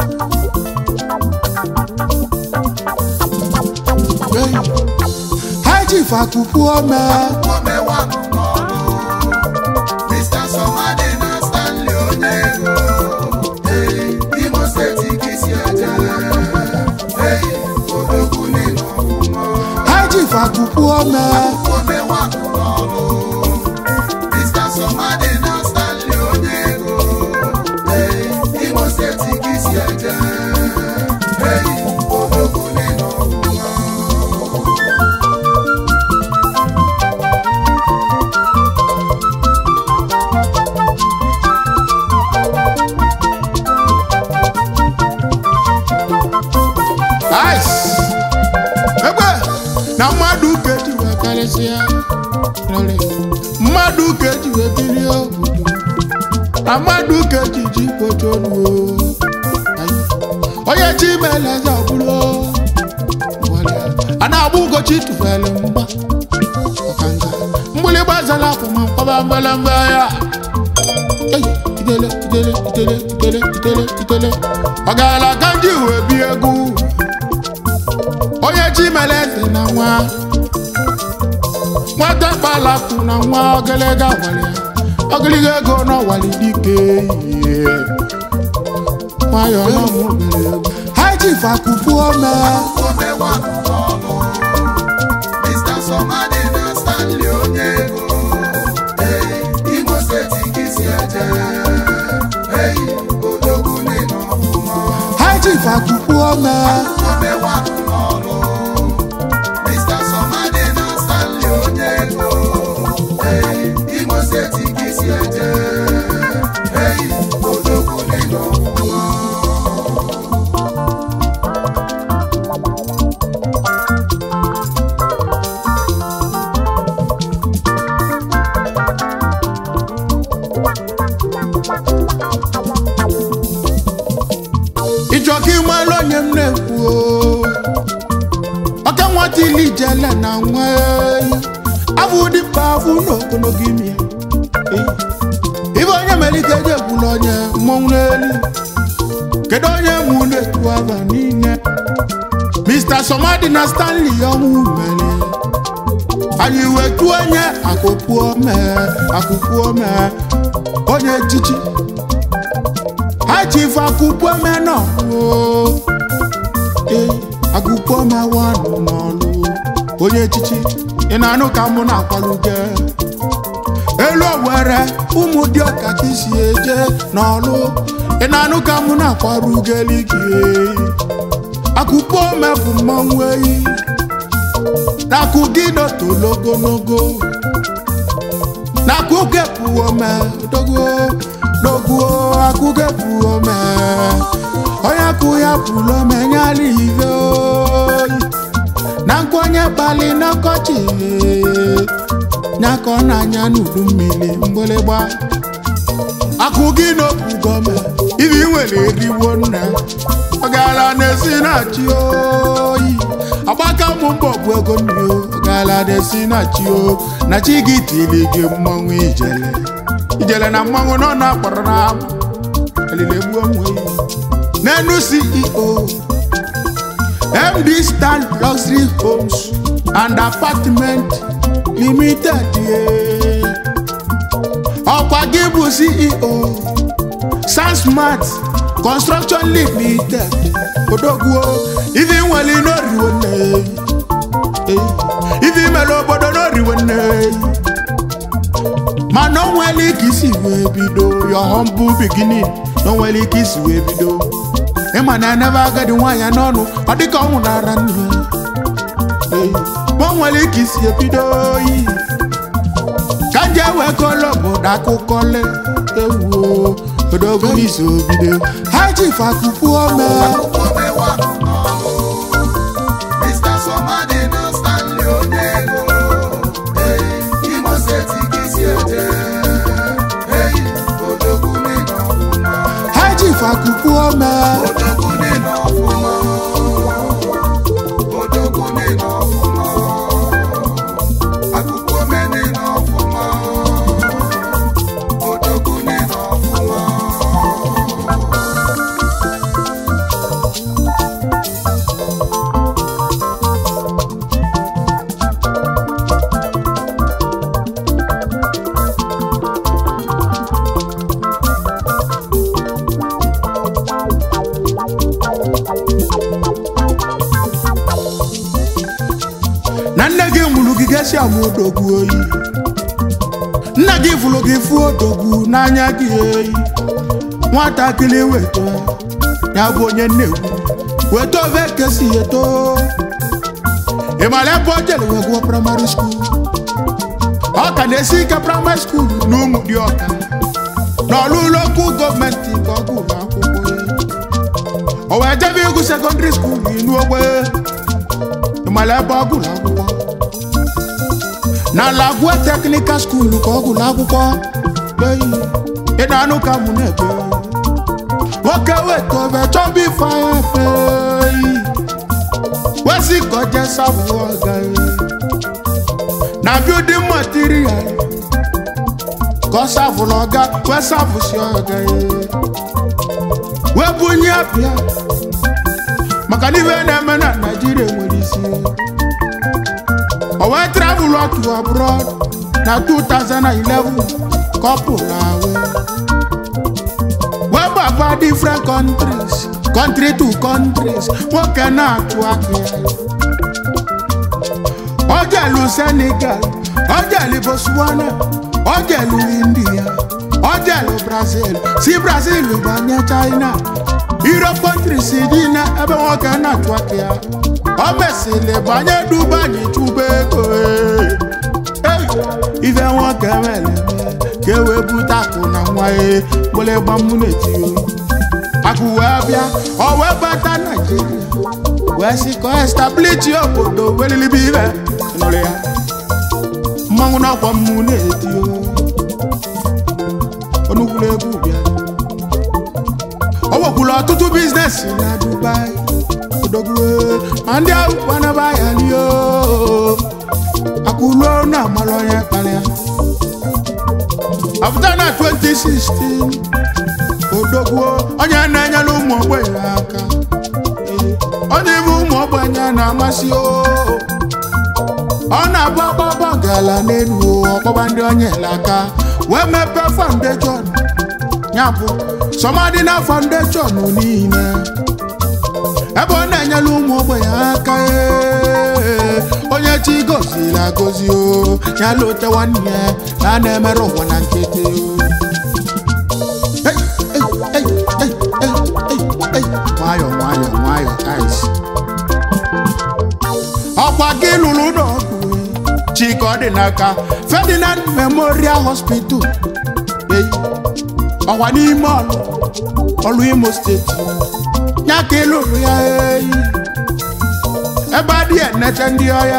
ha ji fakupu ome omewanụ n'ọlụ Mr. Somadi na Stanley onye ego Ee, Imo steeti ka isi eje Ee, odogwu n'ịnọ ọfụma ha ji fakupu ome omewanụ n'ọlụ Mr. Somadi na Stanley onye ego Ee, Imo steeti ka isi eje Ee, odogwu n'ịnọ ọfụma ice egbe na mmadụ ka eji wee karịsịa rere mmadụ ka eji wee biri obodo na mmadụ ka eji ji kpocholuo onye chi mere eze ọbụla a na-agba ugochi tụfere mgba ọkanga mgbịlịgba zara afọ ma mkpọba mgbelemgbe ya Ei, idele idele idele idele idele idele ọ gaala ka ndị uwe bi egwu onye chi mere eze na nwa nwata kpalakwu na nwa ogologo awara ya ogologo ego n'ọwali dike ihe nwayọọ na mụbere egwu ha ji fakupu ome omewanụ n'ọlụ Mr. Somadi na Stanley onye ego Ee, Imo steeti ka isi eje Ee, odogwu n'ịnọ ọfụma ha ji fakupu ome omewanụ n'ọlụ Mr. Somadi na Stanley onye ego Ee, Imo steeti ka isi eje Ee, odogwu n'ịnọ ọfụma ịchọ ka ịmara onye m na-ekwu o. ọka nwata ili jele na nwa ehi abụ dịmkpa afụ n'ogologo imi ya. Eh. ibe onye mere ike eji ekwula onye mmọnwụ n'elu kedu onye mụ na-ekwu aba niile Mr. Somadi na Stanley ọnwụ mere anyị wetu onye akụkụ ome akụkụ ome onye echichi ha ji ife akụkụ ome n'ọlụ ee akụkụ ome wanụ n'ọlụ onye echichi ị na-anụ ka mụ na-akwaluge elu owere ụmụ dị ọka ka isi eje n'ọlụ ị na-anụ ka mụ na-akwaruge ligi akụkụ ome bụ mmanwụ eyi nakụ gị nọtolo ogologo nakụ gepụ ome dogo dogo akụ gepụ ome onye akụ ya pụrụ ome nyala ive oyi na nkwenye kpali n'ọkọchị nyaka ọ na-anya n'udu mmiri mgbịlịgba akụ gị n'okwu gọọme ibi nwere eriwo nna ọ gaala na-esi na-achị oyi agbaka mụ mbọ bụ ego nri o ọ gaala na-esi na-achị o na chi gị tiri gị mmanwụ ijele ijele na mmanwụ nọ na akpọrọ na amụ elile gbuo onwe ya n'enu ceo md stan luxury homes and apartment limited yeah. ọkwa gị bụ ceo sansmart construction limited odogwuo ife nwere n'oriwo nne ife mere obodo n'oriwo nne mana o nwere ike isi wee bido your humble beginning na o nwere ike isi wee bido ịma na enebe agadi nwaanyị n'ọnụ ọ dịka ọ nwụnara nne ma o nwere ike isi ebido oyi ka nje wee kọlọ obodo akụkọ le ewuo odogwu n'izu obido ha ji fakupu ome omewanụ n'ọlụ Mr. Somadi na Stanley onye ego Ee, Imo steeti ka isi eje Ee, odogwu n'ịnọ ọfụma ha ji fakupu ome odogwu n'ịnọ ọfụma odogwu n'ịnọ ọfụma akụkụ ome n'ịnọ ọfụma odogwu n'ịnọ ọfụma na nne gị mụrụ gị gesi amụ odogwu oyi nna gị fụrụ gị fụ odogwu n'anya gị eyi nwatakịrị weta ya bụ onye nnekwu weta ofe kesi eto ị mara ebe o jere wee gụọ praịmarị skuul ọ ka na-esi ike praịmarị skuul na ụmụ dị ọka n'ọlụ lokal gọọmenti nke ọ gụrụ akwụkwọ ya. o wee jebe ịgụ sekọndịrị skuul inu ogbe ị mara ebe ọ gụrụ akwụkwọ na lagua teknikal skuul ka ọ gụrụ akwụkwọ eyi ị na-anụ ka mụ na-ebe nwoke weta ofe chọba ife anya efe eyi wesi ka ọ jee sabụ ọga na building material ka ọ savụrụ ọga wee savụsi ọga wee bunye apịa maka na ife na-eme na naijiria nwere isi o wee travel to abroad na 2011 ka ọ pụrụ awe wee gbaba different countries country to countries nwoke na-atụ aka ya ọ jelu senegal ọ jelu botswana ọ jelu india ọ jelu brazil si brazil banye china europe countries dị na ebe nwoke na-atụ aka ya ọ mesịrị banye dubai chụba ego Hey! ife nwoke mere eme ka e wee bute akụ na nwa ya gbele gbamụ na-eti akụ wee bịa ọ wee bata naijiria wee sị ka ọ establichi obodo welilibe ibe nụrụ ya mmanwụ n'ọkwa mmụ na-eti onukwuru egwu bịa o nwekwuru ọtụtụ biznes na dubai odogwu ma ndị ahụ kwanaba ya lie akwụluo na amara onye kpalịa afta na 2016 odogwu onye na-enyere ụmụ ogbenye aka onye ibe ụmụ ogbenye na-amasị o ọ na-abụ ọgbọgbọ gala n'elu ọkpọba ndị onye ele aka wee mepee foundation ya bụ sọmadị na foundation niile ebe ọ na-enyere ụmụ ogbenye aka ee, onye chi goziri agozi o ya lote nwanne ya na a na-emere ụwa na nkịtị o Hey, hey, hey, hey, hey, hey, hey. nwayọ nwayọ nwayọ guys. ọkwa gị lụrụ n'ọgụ chika ọ dị n'aka ferdinand memorial hospital Hey, ọkwa n'ime ọlụ ọlụ imo steeti ya ka ị lụrụ ya eyi ebe adị enete ndị ọya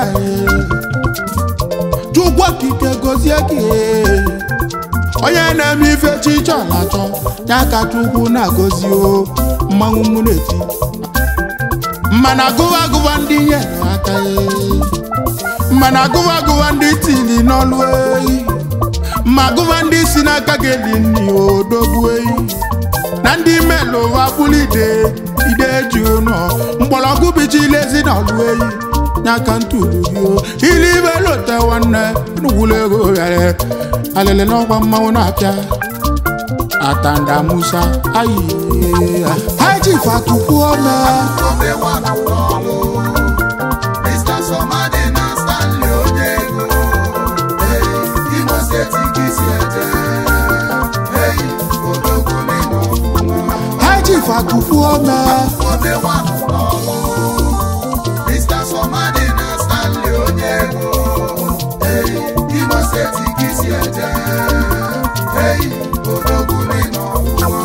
chukwu okike gozie gị ee. onye na-eme ife chi chọrọ achọ ya ka chukwu na-agọzi o mmanwụ mụ na-eti mana gụwa agụwa ndị nyere aka ee. mana gụwa agụwa ndị tili n'ọlụ eyi ma gụwa ndị si n'aka gị eli nni odogwu eyi na ndị melụ ụwa bụrụ ide ide ji ụnọ mgbọrọgwụ bichila ezi na ọlụ eyi n'aka ntụlu gị o ili ibe lote nwanne nukwulu ego ghara alele n'ọkwa mmanwụ na-apịa atanda musa ayi haji fatupu ome Obe nwanụ n'ọlụ. Mr. Somadi na Stanley onye ego. Hey, Imo steeti ka isi eje. Hey, odogwu n'ịnọ ọfụma. haji fatupu ome Obe nwanụ n'ọlụ. Mr. Somadi na Stanley onye ego. Hey, Imo steeti ka isi eje. Hey, odogwu n'ịnọ ọfụma.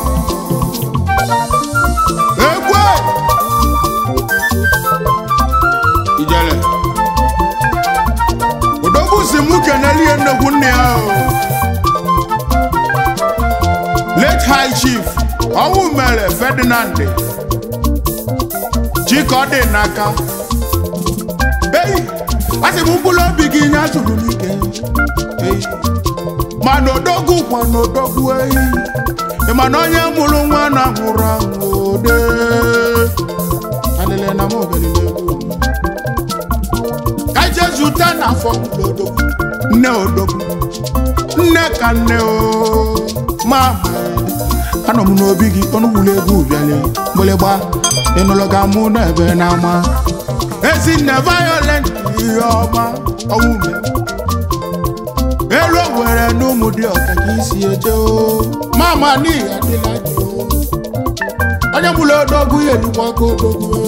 egwe ijele odogwu si mụ kenelie nnekwu nne ya o late high chief ọnwụ mere ferdinand chika ọ dị n'aka ei asị m mkpụrụ obi gị nye atụrụ n'ike ei mana odogwu kwa na odogwu ehi ị ma na onye mụrụ nwa na nwụrụ anwụ ode alele na m obelile egwu ka je zute na afọ odogwu nne odogwu nne ka nne o mama anọ m n'obi gị ọnụgbula egwu bịale mgbịlịgba ịnụlọ ka mụ na ebe na-ama ezinne violent ihe ọma ọnwụ mere elu were n'ụmụ dị ọka ka isi eje o mama n'ihi adịla dị o onye mụrụ odogwu ya elukwa aka odogwu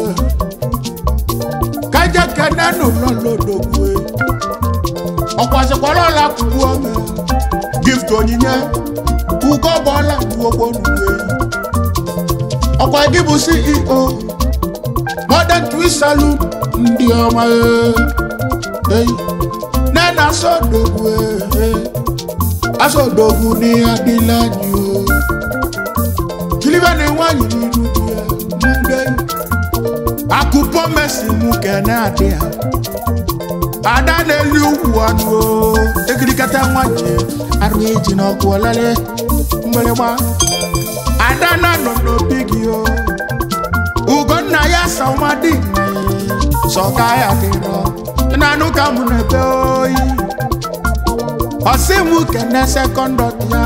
kaja kene n'ụlọ lodogwu ọkwasịkwara ọla kwugbu ome gift onyinye ugo bọọla duogbo n'uwe ọkwa gị bụ ceo modern twist saloon ndị ọma ee nena asọdogwu ee asọdogwu ní adịla anyị o kilibe na nwanyị n'iru di ya mgbe akụpọ mesi mụ kene adị ya ada na-eli ugwu anụ o ekirikata nwanyị arụ eji n'ọkụ ọlele mgbịrịgba ada na nọ n'obi gị o ugonna ya samadị sọka ya dịrọ nanụ ka mụ na-ebe oyi ọsị mụ kene sekọndọt ya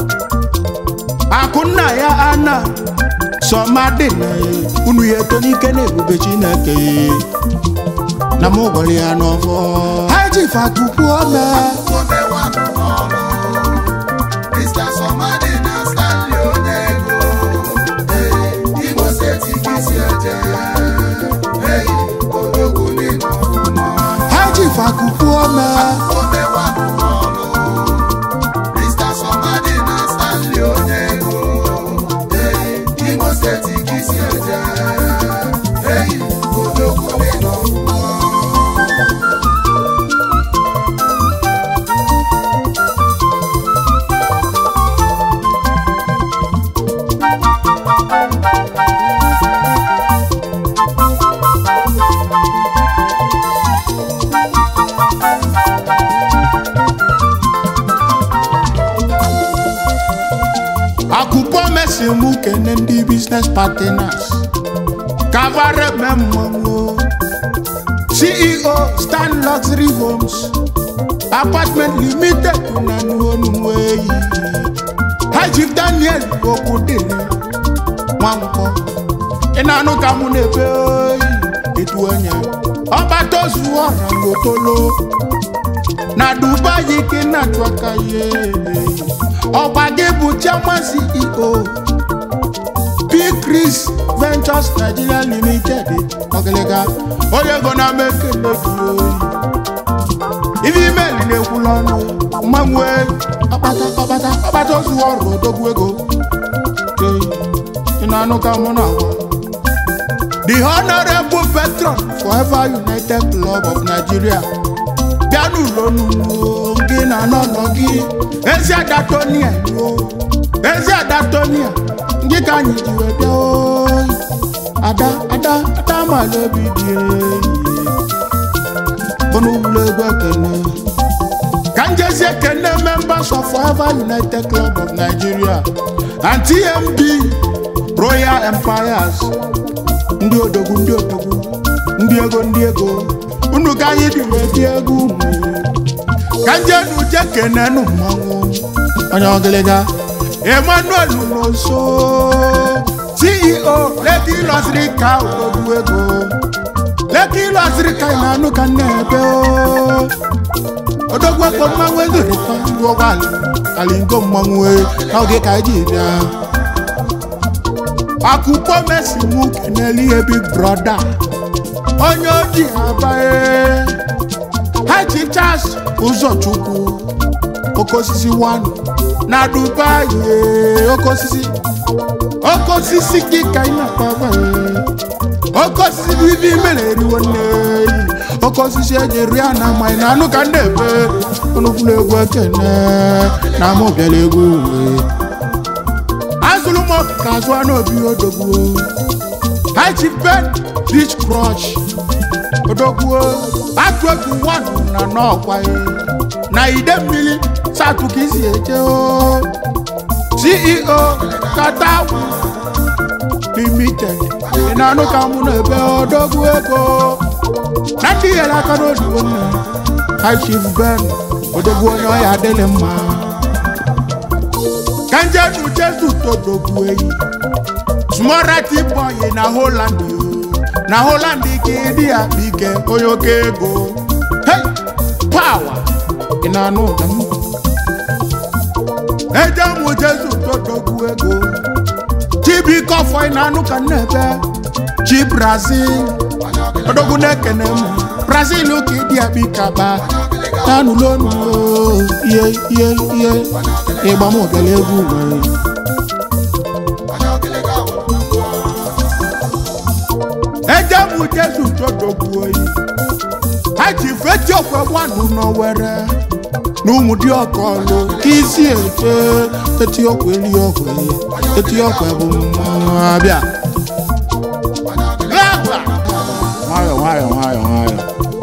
akụnna ya ana sọmadị na unu ya eto n'ike na ebube chineke na mụ gwara ya n'ọfọ ha ji fatukwu ome omewa n'ọrụ Mr. Somadi na Stanley onye ego Ee, Imo steeti ka isi eje Ee, odogwu n'ịnọ ọfụma ha ji fatukwu ome omewa n'ọrụ Mr. Somadi na Stanley onye ego Ee, Imo steeti ka isi eje Ee, odogwu n'ịnọ ọfụma akụkọ mesi mụ kene ndị biznes partners kavare memmanwo ceo stan luxury homes apartment limited na nuonuweyi hajif daniel okwudili nwankwọ ị na-anụ ka mụ na-ebe oyi edu onye ọgbatozuo rangotolo na dubai ka ị na-achụ aka ihe ọgba gị bụ chairman ceo p chris ventures nigeria limited ọgịlịga onye ego na-ama ekele gị oyi ife email na-ekwula ọnụ mmanwe ọkpata ọkpata ọkpata ozu ọrụ odogwu ego Ee, ị na-anụ ka mụ na-agwa the honorable patron forever united club of nigeria bịa n'ụlọ n'ugbo gị na n'ọnọ gị ezi ada tonia o ezi ada tonia ndị ka anyị ji wee bịa oyi ada ada ada mala obi dị enyi bụnụ ụlọ egwu ekene ka njezi ekene members of forever united club of nigeria and tmb royal empires ndị odogwu ndị odogwu ndị ego ndị ego unu ka anyị dị wee dị egwu unu ka njenu je kenenu mmanwụ onye ọgịlịga emmanuel nonso ceo leki lọsịrị ka odogwu ego leki lọsịrị ka ị na-anụ ka nna ebe o odogwu ekpo mmanwụ ezorịta ndị ụgbọala kalingo mmanwụ e, n'oge ka anyị ji bịa akụkọ mesi mụ keneli ihe big brọda onye oji abae haji charles ụzọchukwu oke osisi one na dubai ee, oke osisi oke osisi gị ka ị na-akpaba ee. oke osisi bụ ibe imere eriwo nne oke osisi eji ri a na amaghị na anụ ka ndị ebe onukwula egwu ekene na amụ bịara egwu uwe azụrụ m ọkụkọ azụ anụ obi odogbuo haji ben rich crush odogbuo atụ egwu wanụ na n'ọkwa na ide mmiri satụ ka isi eje o ceo katawu limited ị na-anụ ka mụ na ebe odogwu ego na ndị nyere aka n'odibo nne ha chief ben odogwu onye ọya adịghị mma ka ka njenu jesu todogbu eyi smorati boy na holland o. na holland ka ịdị ya bụ ike onye oke ego hey pawa ị na-anụ ụda m eje mụ jesu todogbu ego chibike ọfọ ị na-anụ ka nnebe chi brazil odogwu na-ekene m brazil ka ịdị ya bụ ike aba tanụlonu ihe ihe ihe ịgba m obele egwu nwere eje mụ jesu todogbu oyi ha ji feti okwe nwanụ n'owere n'ụmụ dị ọkọlụ ka isi eche eti okwe li okwe eti okwe bụ mmanwụ abịa Gagba! nwayọ nwayọ nwayọ nwayọ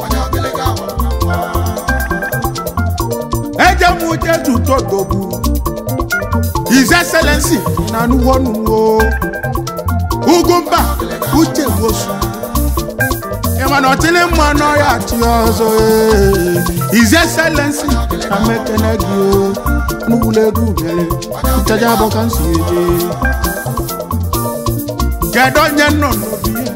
eje mụ jesu todogbu his excellency na nuwonuwo ugwumba uche wosu ịmana ọtịlị mma n'ọya achị ọzọ ee. his excellency na mekene gị o nugbula ego ubere nchaja abọ ka nsi eje kedu onye nọ n'obi ya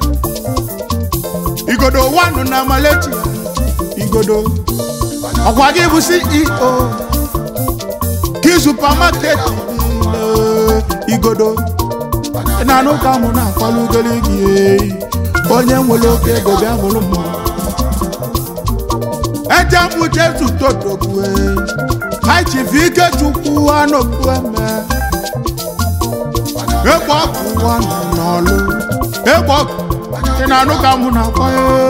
igodo wanụ na malechi igodo ọkwa gị bụ ceo gị supamaket niile igodo ị na-anụ ka mụ na-akwalụ ugoli gị eyi onye nwere oke ego bịa mụrụ mma eje mụ jesu todogbue ha chifu ike chukwu anọgbu eme egbe ọkụ nwa nọ n'ọlụ egbe ọkụ ị na-anụ ka mụ na-akwa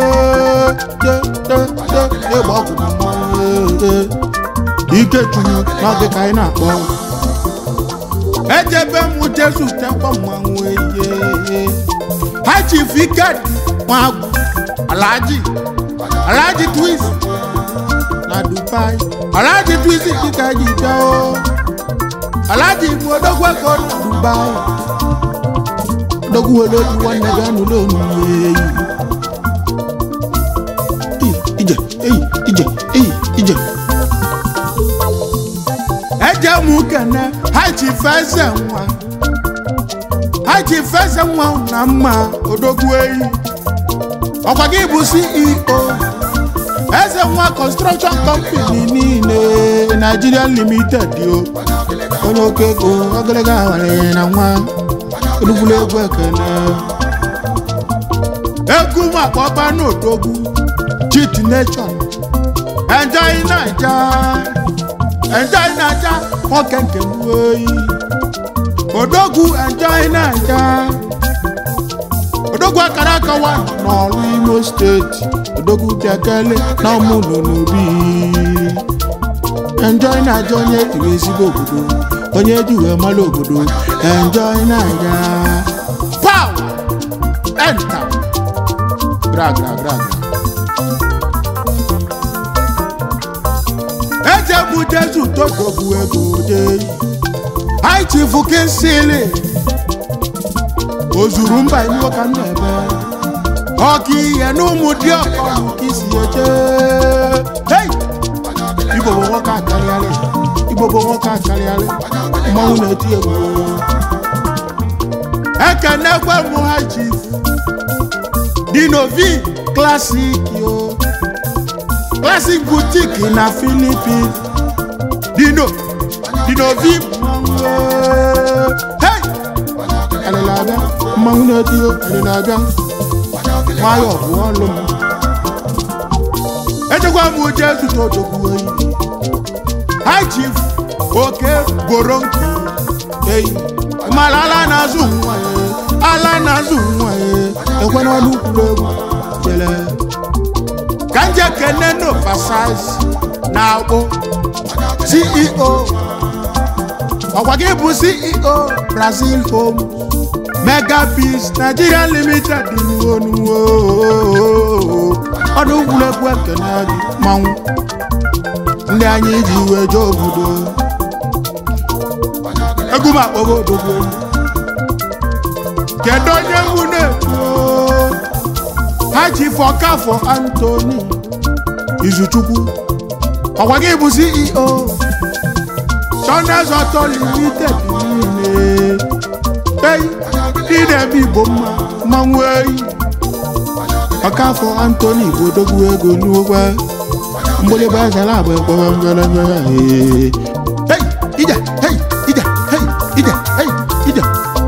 egbe ọkụ na mmanwụ ike chukwu n'oge ka anyị na-akpọ ejebe mụ jesu tekwa mmanwụ eye ha chief iked nwagwu alhaji alhaji twins na dubai alhaji twins dịka ji bịa o alhaji bụ odogwu ego na dubai odogwu were obi nwanne gị anụla onuyi eyi ije eyi ije eyi ije eje mụ kene ha chief eze nwa ha ji feze nwa na mma odogwu eyi ọkwa gị bụ ceo eze nwa construction company niile nigeria limited o onye oke ego ogologo awara na nwa odugbulu egwu ekene egwu makpọba n'odogwu chit nation enjoy naija enjoy naija nwoke nke m oyi odogwu enjoy naija odogwu akara aka wa n'ọrụ imo steeti odogwu bịakele na ụmụnọ n'obi enjoy naija onye iri ezigbo obodo onye ji wee mara obodo enjoy naija pow enta gra gra gra gra ejebu jesu todogwu ego deyi High Chief Kinsili ozuru mba iwu ka m na-ebe ọka ihe n'ụmụ dị ọkọlụ ka isi eje Hey! Igbo bụ nwoke akarịarị Igbo bụ nwoke akarịarị mmanwụ na-eti egwu ekenekwe m High Chief Dinovi Classic o Classic Boutique na Philippines Dino Dinovi Hey! Anyị na-abịa mmanwụ na-eti egwu anyị na-abịa nwayọọ bụ ọlụ m echekwa m uche zụta odogwu oyi High Chief oke boro nkụ eyi mara ala na-azụ nwa ya ala na-azụ nwa ya ekwe n'ọnụ kwuru egwu jele ka nje kene n'oversize na akpụ CEO ọkwa gị bụ ceo brazil home mega biz nigeria limited nuwonuwo ọdụ egwuregwu ekene gị manwụ ndị anyị ji wee jee obodo egwu m akpọgo odogwu egwu kedu onye egwu na-ekwu ha ji fọkafọ antoni izuchukwu ọkwa gị bụ ceo China's Auto Limited niile ei ndị na-eme igbo mma mmanwụ eyi ọkafọ antoni bụ odogwu ego n'ụgwọ mgbịrịgba ezara agba ekwewe mberebe hei ije hei ije hei ije hei ije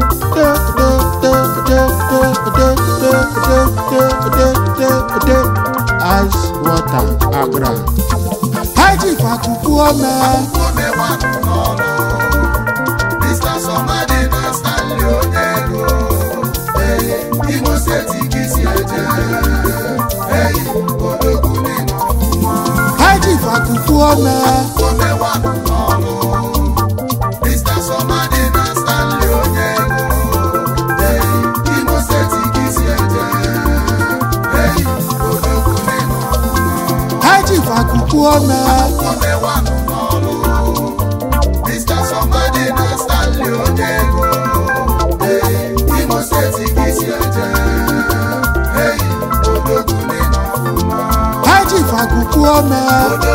as water agra haji fakuku ọmọ Omewanụ n'ọlụ. Mr. Somadi na Stanley Onyego. Ee, Imo steeti ka isi eje. Ee, odogwu n'ịnọ ọfụma. haji fakuku ọmọ Omewanụ n'ọlụ. Mr. Somadi na Stanley Onyego. Ee, Imo steeti ka isi eje. Ee, odogwu n'ịnọ ọfụma. haji fakuku ọmọ Omewanụ n'ọlụ. Mr. Somadi na Stanley Onyego. Ee, Imo steeti ka isi eje. Ee, odogwu n'ịnọ ọfụma. haji fakuku ọmọ Odogwu